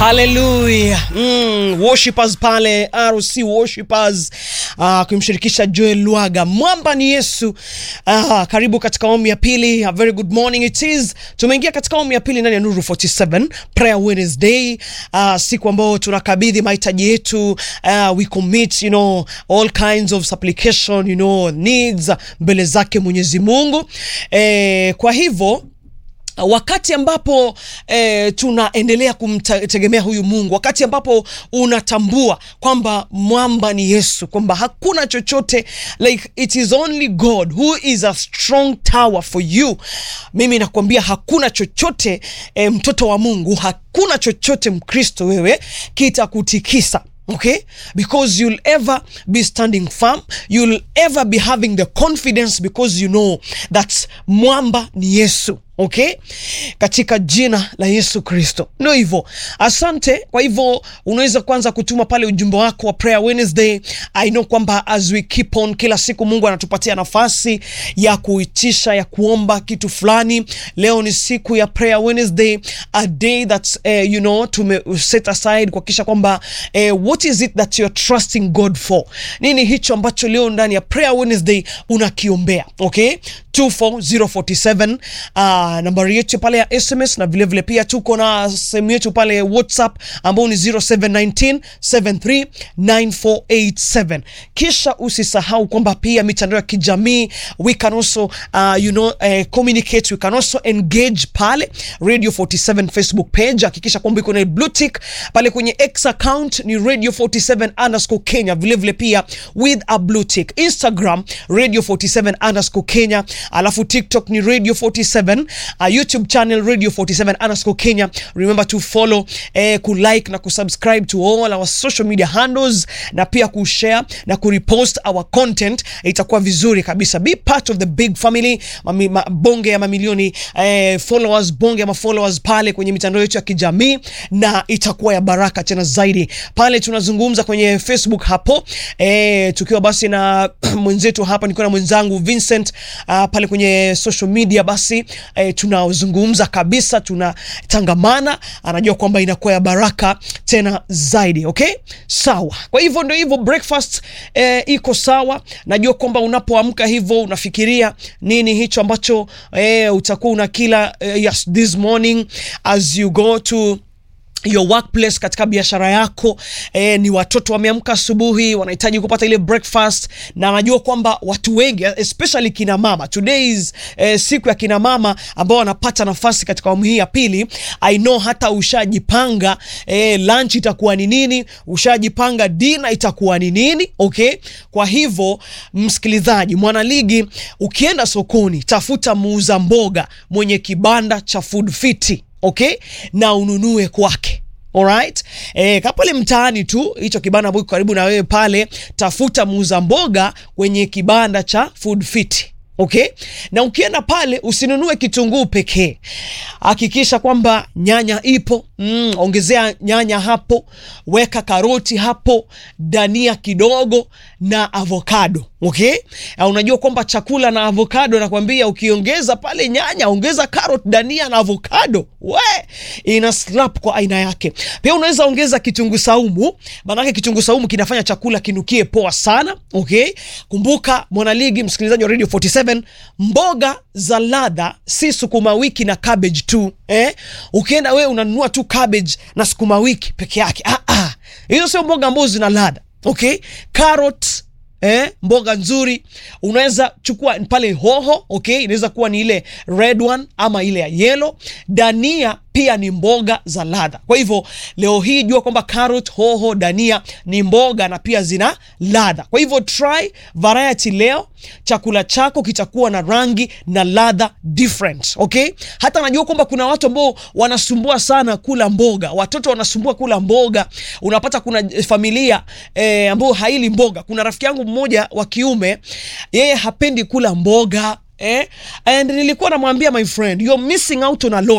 haleluya mm, worshipers pale rc worshipers uh, kumshirikisha joel lwaga mwamba ni yesu uh, karibu katika awamu ya pili a very good morning it is tumeingia katika awamu ya pili ndani ya nuru 47 prayer wednesday uh, siku ambayo tunakabidhi mahitaji yetu uh, we commit you know all kinds of supplication you know needs mbele zake mwenyezi mungu eh, kwa hivyo wakati ambapo eh, tunaendelea kumtegemea huyu mungu wakati ambapo unatambua kwamba mwamba ni yesu kwamba hakuna chochote like it is only god who is a strong tower for you mimi nakwambia hakuna chochote eh, mtoto wa mungu hakuna chochote mkristo wewe kitakutikisa okay because you'll ever be standing firm you'll ever be having the confidence because you know that mwamba ni yesu okay katika jina la yesu kristo ndio hivyo asante kwa hivyo unaweza kwanza kutuma pale ujumbe wako wa prayer wednesday i know kwamba as we keep on kila siku mungu anatupatia nafasi ya kuitisha ya kuomba kitu fulani leo ni siku ya prayer wednesday a day that uh, you know tume set aside kuhakikisha kwamba uh, what is it that you're trusting god for nini hicho ambacho leo ndani ya prayer wednesday unakiombea okay 24047 uh, nambari yetu pale ya sms na vilevile vile pia tuko na sehemu yetu pale whatsapp ambao ni 0719 739487 kisha usisahau kwamba pia mitandao ya kijamii we can also uh, you know, uh, communicate we can also engage pale radio 47 facebook page hakikisha kwamba iko na blue tick pale kwenye x account ni radio 47 underscore kenya vilevile vile pia with a blue tick instagram radio 47 underscore kenya alafu tiktok ni radio 47 uh, youtube channel radio 47 underscore kenya remember to follow eh, kulike na kusubscribe to all our social media handles na pia kushare na kurepost our content itakuwa vizuri kabisa be part of the big family Mami, ma, bonge ya mamilioni eh, followers bonge ya mafollowers pale kwenye mitandao yetu ya kijamii na itakuwa ya baraka tena zaidi pale tunazungumza kwenye facebook hapo eh, tukiwa basi na mwenzetu hapa nikiwa na mwenzangu vincent uh, pale kwenye social media basi eh, tunazungumza kabisa tunatangamana anajua kwamba inakuwa ya baraka tena zaidi okay sawa kwa hivyo ndio hivyo breakfast eh, iko sawa najua kwamba unapoamka hivyo unafikiria nini hicho ambacho eh, utakuwa unakila eh, yes, this morning as you go to your workplace katika biashara yako eh, ni watoto wameamka asubuhi wanahitaji kupata ile breakfast na najua kwamba watu wengi especially kina mama today is eh, siku ya kina mama ambao wanapata nafasi katika awamu hii ya pili i know hata ushajipanga eh, lunch itakuwa ni nini ushajipanga dina itakuwa ni nini okay kwa hivyo msikilizaji mwanaligi ukienda sokoni tafuta muuza mboga mwenye kibanda cha food fiti okay na ununue kwake alright e, kapale mtaani tu hicho kibanda ambacho karibu na wewe pale tafuta muuza mboga kwenye kibanda cha food fit okay na ukienda pale usinunue kitunguu pekee hakikisha kwamba nyanya ipo mm, ongezea nyanya hapo weka karoti hapo dania kidogo na avocado okay uh, unajua kwamba chakula na avocado nakwambia ukiongeza pale nyanya ongeza carrot dania na avocado we ina slap kwa aina yake pia unaweza ongeza kitunguu saumu maanake kitunguu saumu kinafanya chakula kinukie poa sana okay kumbuka mwanaligi msikilizaji wa radio 47 mboga za ladha si sukuma wiki na cabbage tu eh? ukienda wewe unanunua tu cabbage na sukuma wiki peke yake ah, ah. hizo sio mboga ambazo zina ladha okay carrot eh, mboga nzuri unaweza chukua pale hoho okay inaweza kuwa ni ile red one ama ile ya yellow dania pia ni mboga za ladha kwa hivyo leo hii jua kwamba carrot hoho dania ni mboga na pia zina ladha kwa hivyo try variety leo chakula chako kitakuwa na rangi na ladha different okay hata najua kwamba kuna watu ambao wanasumbua sana kula mboga watoto wanasumbua kula mboga unapata kuna familia eh, ambao haili mboga kuna rafiki yangu mmoja wa kiume yeye hapendi kula mboga Eh? and nilikuwa namwambia my friend you're missing out on a lot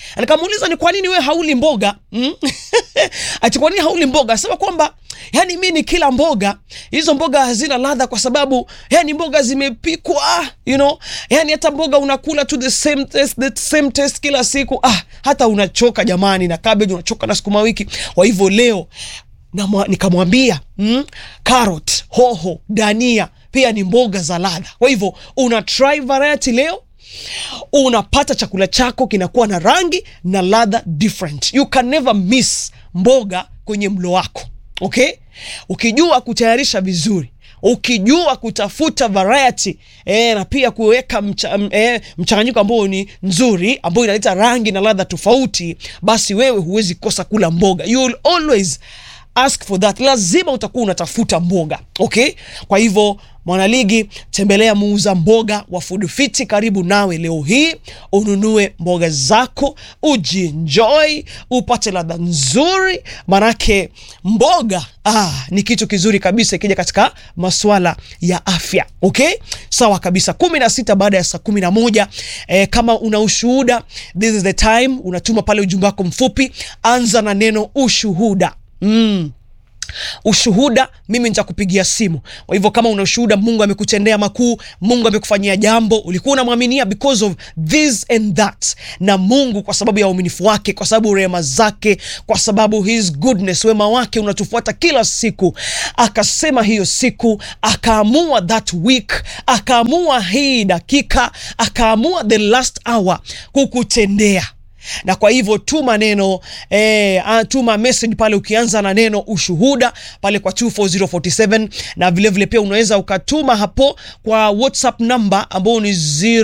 nikamuuliza ni kwa nini wewe hauli mboga mm? ati kwa nini hauli mboga sema kwamba yani mi ni kila mboga hizo mboga hazina ladha kwa sababu yani mboga zimepikwa you know yani hata mboga unakula tu the same taste, the same taste kila siku ah hata unachoka jamani na cabbage unachoka na sukuma wiki kwa hivyo leo na mwa- nikamwambia mm, carrot hoho dania pia ni mboga za ladha kwa hivyo una try variety leo unapata chakula chako kinakuwa na rangi na ladha different you can never miss mboga kwenye mlo wako okay ukijua kutayarisha vizuri ukijua kutafuta variety e, na pia kuweka mcha, m- e, mchanganyiko ambao ni nzuri ambao inaleta rangi na ladha tofauti basi wewe huwezi kosa kula mboga you will always ask for that lazima utakuwa unatafuta mboga okay kwa hivyo mwanaligi tembelea muuza mboga wa food fiti karibu nawe leo hii ununue mboga zako ujienjoy upate ladha nzuri manake mboga ah, ni kitu kizuri kabisa ikija katika maswala ya afya okay sawa kabisa kumi na sita baada ya saa kumi na moja eh, kama una ushuhuda this is the time unatuma pale ujumbe wako mfupi anza na neno ushuhuda mm ushuhuda mimi nitakupigia simu kwa hivyo kama una ushuhuda mungu amekutendea makuu mungu amekufanyia jambo ulikuwa unamwaminia because of this and that na mungu kwa sababu ya uaminifu wake kwa sababu rehema zake kwa sababu his goodness wema wake unatufuata kila siku akasema hiyo siku akaamua that week akaamua hii dakika akaamua the last hour kukutendea na kwa hivyo tuma neno eh, ah, tuma message pale ukianza na neno ushuhuda pale kwa 24047 na vilevile vile pia unaweza ukatuma hapo kwa whatsapp number ambao ni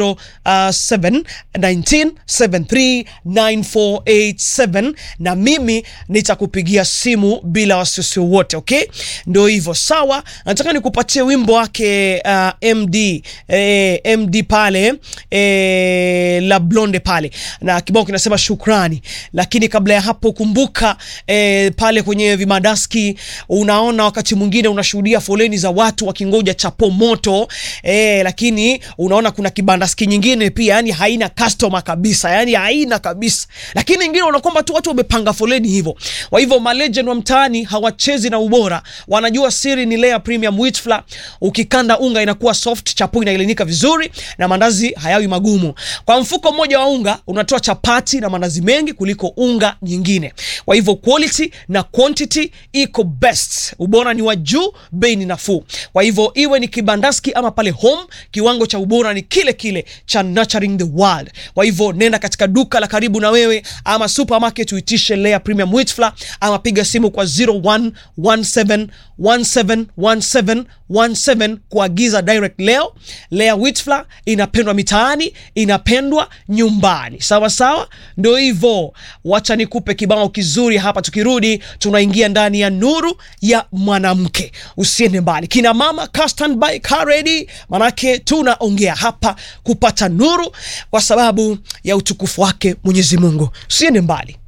0719739487 na mimi nitakupigia simu bila wasiwasi wote okay ndio hivyo sawa nataka nikupatie wimbo wake uh, md eh, md pale eh, la blonde pale na kibao kinasema shukrani lakini kabla ya hapo kumbuka eh, pale kwenye vimadaski unaona wakati mwingine unashuhudia foleni za watu wakingoja chapo moto eh, lakini unaona kuna kibandaski nyingine pia yani haina customer kabisa yani haina kabisa lakini ingine unaona kwamba tu watu wamepanga foleni hivyo kwa hivyo malegend wa mtaani hawachezi na ubora wanajua siri ni layer premium wheat flour ukikanda unga inakuwa soft chapo inailinika vizuri na mandazi hayawi magumu kwa mfuko mmoja wa unga unatoa chapati na mandazi mengi kuliko unga nyingine kwa hivyo quality na quantity iko best ubora ni wa juu bei ni nafuu kwa hivyo iwe ni kibandaski ama pale home kiwango cha ubora ni kile kile cha nurturing the world kwa hivyo nenda katika duka la karibu na wewe ama supermarket uitishe layer premium wheat flour ama piga simu kwa 0117171717 kuagiza direct leo layer wheat flour inapendwa mitaani inapendwa nyumbani sawa sawa ndo hivyo wacha nikupe kibao kizuri hapa tukirudi tunaingia ndani ya nuru ya mwanamke usiende mbali kina mama car standby, car ready manake tunaongea hapa kupata nuru kwa sababu ya utukufu wake mwenyezi mungu usiende mbali